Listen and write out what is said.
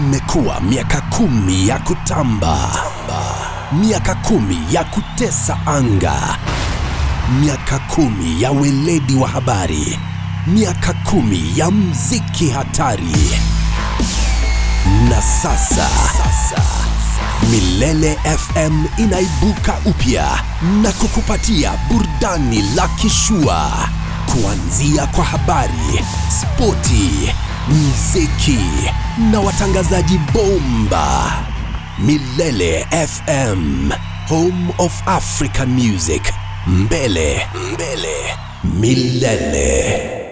Imekuwa miaka kumi ya kutamba, miaka kumi ya kutesa anga, miaka kumi ya weledi wa habari, miaka kumi ya mziki hatari, na sasa, sasa Milele FM inaibuka upya na kukupatia burudani la kishua kuanzia kwa habari, spoti, mziki na watangazaji bomba. Milele FM, home of African music. Mbele, mbele, milele.